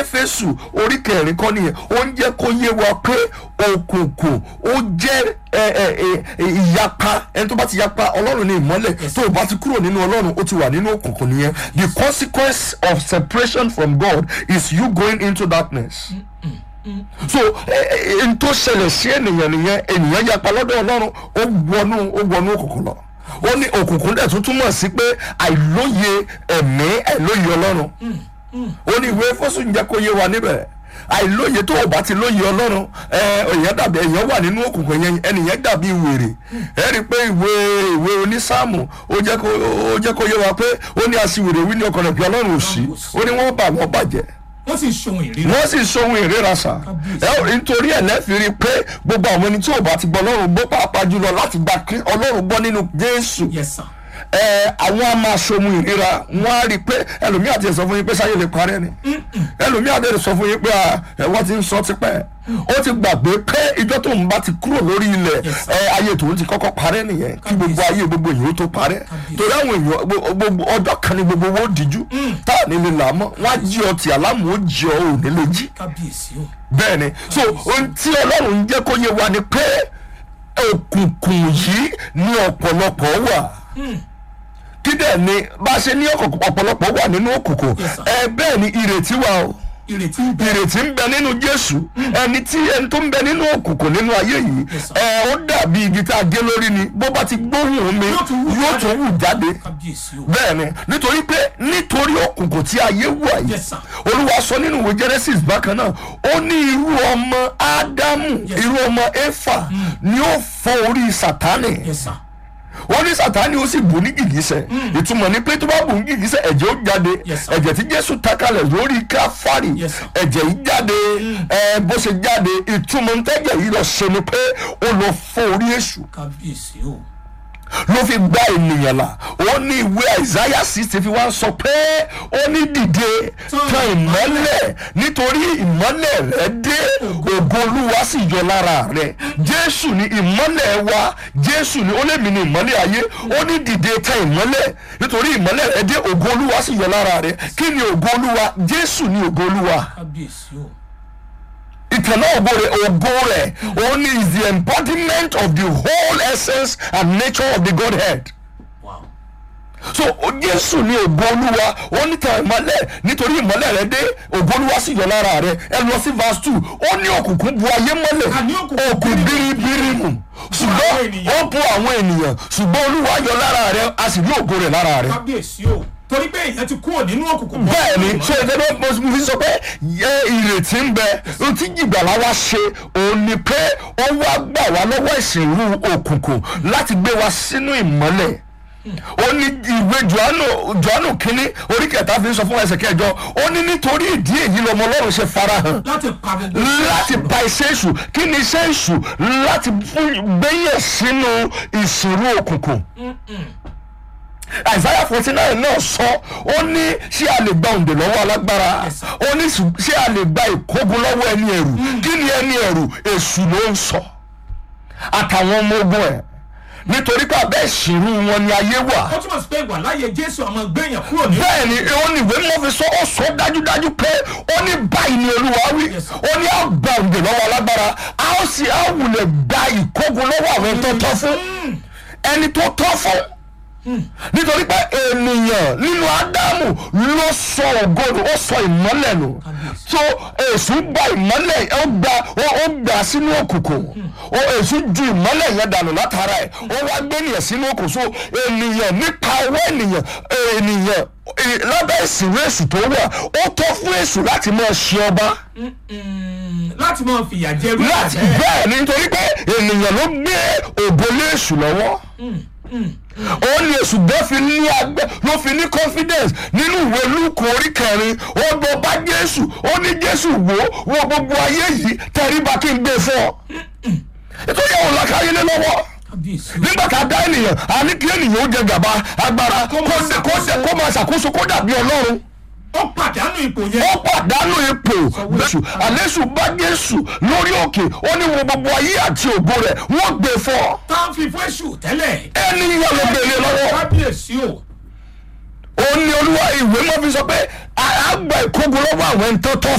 éfésù orí kẹrin kọ́ nìyẹn ó ń jẹ́ kó yé wa pé òkùnkùn ó jẹ́ ẹ, ẹ, ẹ, ẹ, ìyapa ẹni tó bá ti yapa ọlọ́run ní ìmọ́lẹ̀ tó o bá ti kúrò nínú ọlọ́run ó ti wà nínú òkùnkùn nìyẹn the consequence of separation from God is you going into darkness so n tó ṣẹlẹ̀ sí ènìyàn nìyẹn ènìyàn yapa lọ́dọ̀ ọlọ́run ó wọnú ó wọnú òkùnkùn lọ ó ní òkùnkùn dẹ̀ tún túmọ̀ sí pé àìlóye ẹ̀mí àìlóye ọlọ́run ó ní ìwé fọ́sùn jẹ́ kó yé wa níbẹ̀ àìlóye tó o bá ti lóye ọlọ́run ẹ èèyàn dàbí èèyàn wà nínú òkùnkùn yẹn ẹnìyẹn dàbí wèrè ẹ rí i pé ìwé ìwé onísáàmù ó jẹ́ kó ó jẹ́ kó yé wa pé ó ní aṣiwèrè wí ní ọkàn rẹ̀ pé ọlọ́run ò sí ó ní wọ́n bà wọ́n bàjẹ́ wọ́n sì ṣohun ìrírí. wọ́n sì sóhun ìríra sà ẹ ò rí nítorí ẹ̀ lẹ́fìí rí i pé gbogbo àwọn ẹni tí ò bá ti gbọ́ ọlọ́run gbọ́ pàápàá jùlọ láti gba Krí- ọlọ́run gbọ́ nínú jésù yes sir. ẹ àwọn a máa sóhun ìríra wọ́n á rí i pé ẹlòmíà ti sọ fún yín pé sáyé lè parẹ́ ni ẹlòmíà ti sọ fún yín pé à, ẹ, wọ́n ti ń sọ tipẹ́ ó ti gbàgbé pé ìjọ tó ń bá ti kúrò lórí ilẹ̀ Yes, sir. ẹ, ayé tòun ti kọ́kọ́ parẹ́ nìyẹn kí gbogbo ayé gbogbo èèyàn ó tó parẹ́ Kábíyèsí. torí àwọn èèyàn gbo- gbogbo ọjọ́ kan ni gbogbo owó díjú tá à ní lè là mọ́ wọ́n á jí ọtí àlámù ó jí ọ ò ní lè jí kábíyèsí o. bẹ́ẹ̀ ni so ohun tí ọlọ́run ń jẹ́ kó yé wa ni pé òkùnkùn yìí ní ọ̀pọ̀lọpọ̀ wà kí dẹ̀ ni bá a ṣe ní ọ̀kọ̀ọ̀kọ̀- ọ̀pọ̀lọpọ̀ wà nínú òkùnkùn Yes, sir. ẹ bẹ́ẹ̀ ni ìrètí wà o ìrètí ń bẹ. ìrètí ń bẹ nínú jésù ẹni tí ẹni tó ń bẹ nínú òkùnkùn nínú ayé yìí Yes, sir. ẹ ó dàbí igi tá a gé lórí ni bó bá ti gbóhùn mi Yóò tún wù yóò tún wù jáde kábíyèsí o. bẹ́ẹ̀ ni nítorí pé nítorí òkùnkùn tí ayé wà yìí Yes, sir. olúwa sọ nínú ìwé genesis bákan náà ó ní irú ọmọ ádámù Yes. irú ọmọ éfà ni ó fọ́ orí sátánì yes sir. wọ́n ní sátánì ó sì bù ní gìgísẹ̀ ìtumọ̀ ni pé tó bá bù ní gìgísẹ̀ ẹ̀jẹ̀ ó jáde Yes, sir. ẹ̀jẹ̀ tí jésù takalẹ̀ lórí káfárì Yes, sir. ẹ̀jẹ̀ yìí jáde ẹ̀ bó ṣe jáde ìtumọ̀ ntẹ́jẹ̀ yìí lọ ṣe ni pé ó lọ fọ́ orí èṣù kábíyèsí o. ló fi gba ènìyàn là ó ní ìwé àìsáyà sixty fi wá sọ pé ó ní dìde tan ìmọ́lẹ̀ nítorí ìmọ́lẹ̀ rẹ dé ògo olúwa sì yọ lára rẹ jésù ní ìmọ́lẹ̀ wa jésù ní ó lè mí ní ìmọ́lẹ̀ ayé ó ní dìde tan ìmọ́lẹ̀ nítorí ìmọ́lẹ̀ rẹ dé ògo olúwa sì yọ lára rẹ kí ni ògo olúwa jésù ní ògo olúwa kábíyèsí o. ìtànà ògo rẹ̀ ògo rẹ̀ òun is the embodiment of the whole essence and nature of the godhead wow. so o- jésù ní ògo olúwa ó ní tan ìmọ́lẹ̀ nítorí ìmọ́lẹ̀ rẹ dé ògo olúwa sì yọ lára rẹ ẹ lọ sí verse two ó ní òkùnkùn bu ayé mọ́lẹ̀ Àní òkùnkùn òkùn biribiri mu ṣùgbọ́n àwọn ènìyàn. ó bu àwọn ènìyàn ṣùgbọ́n olúwa yọ lára rẹ a sì rí ògo rẹ̀ lára rẹ kábíyèsí o. torí pé èèyàn ti kúrò nínú òkùnkùn. bọ́ bẹ́ẹ̀ ni sínú so ìfẹ́ ló mo fi sọ pé yẹ ìrètí ń bẹ ohun tí jìgbàlá wa ṣe òun ni pé ó wá gbà wá lọ́wọ́ ìsìnrú òkùnkùn láti gbé wa sínú ìmọ́lẹ̀ ó ní ìwé johannu johannu kínní orí kẹta fi ń sọ fún ẹsẹ̀ kẹjọ ó ní nítorí ìdí èyí lọmọ ọlọ́run ṣe farahàn láti pa gbogbo. láti pa iṣẹ́ èṣù kí ni iṣẹ́ èṣù láti fún gbẹ́yẹ̀ sínú ìsìnrú òkùnkùn isaiah forty nine náà sọ ó ní ṣé a lè gba òǹdè lọ́wọ́ alágbára Yes, sir. ó ní ṣù- ṣé a lè gba ìkógun lọ́wọ́ ẹni ẹ̀rù kí ni ẹni ẹ̀rù èṣù ló ń sọ àtàwọn ọmọ ogun ẹ̀ nítorí pé abẹ́ ìṣirú wọn ni ayé wà ó túmọ̀ sí pé ìwà láàyè jésù àmọ́ gbẹ̀yàn kúrò ní. bẹ́ẹ̀ ni ó ní ìwé mọ́ fi sọ ó sọ dájúdájú pé ó ní báyìí ni olúwa wí Yes, sir. ó ní á gba òǹdè lọ́wọ́ alágbára á ó sì á wulẹ̀ gba ìkógun lọ́wọ́ àwọn tó tọ́ fún ẹni tó tọ́ fún nítorí pé ènìyàn nínú ádámù ló sọ ògo ó sọ ìmọ́lẹ̀ nù so èṣù gba ìmọ́lẹ̀ ó gba ó ó gbà sínú òkùnkùn ó èṣù ju ìmọ́lẹ̀ yẹn dànù látara ẹ̀ ó wá gbé ènìyàn sínú òkùnkùn so ènìyàn nípa ọwọ́ ènìyàn ènìyàn eh, lábẹ́ ìsìnwé èṣù tó wà ó tọ́ fún èṣù láti máa ṣe ọba Mm, láti máa fìyà jẹ irú láti ìyà bẹ́ẹ̀. bẹ́ẹ̀ ni nítorí pé ènìyàn ló gbé ògo lé èṣù lọ́wọ́ ó ní èṣù gbọ́ fi ní agbẹ́ ló fi ní confidence nínú ìwé lúkù orí kẹrin ó gbọ́ bá jésù ó ní jésù wò ó wo gbogbo ayé yìí tẹríba kí n gbé fún ọ nítorí àwọn làkàyè lé lọ́wọ́ kábíyèsí o. nígbà tá a dá ènìyàn a ní kí ènìyàn ó jẹ gàba agbára kó máa dé kó dé kó máa ṣàkóso kó dàbí ọlọ́run ó pàdánù ipò yẹn. ó pàdánù ipò jésù àlésù bá jésù lórí òkè ó ní wo gbogbo ayé àti ògo rẹ̀ wọ́n gbé fún ọ tá a fi fún èṣù tẹ́lẹ̀. ẹni yẹn ló gbélé lọ́wọ́ kábíyèsí o. ó ní olúwa ìwé mọ́ fi sọ pé àgbà ìkógun lọ́wọ́ àwọn ẹni tó tọ́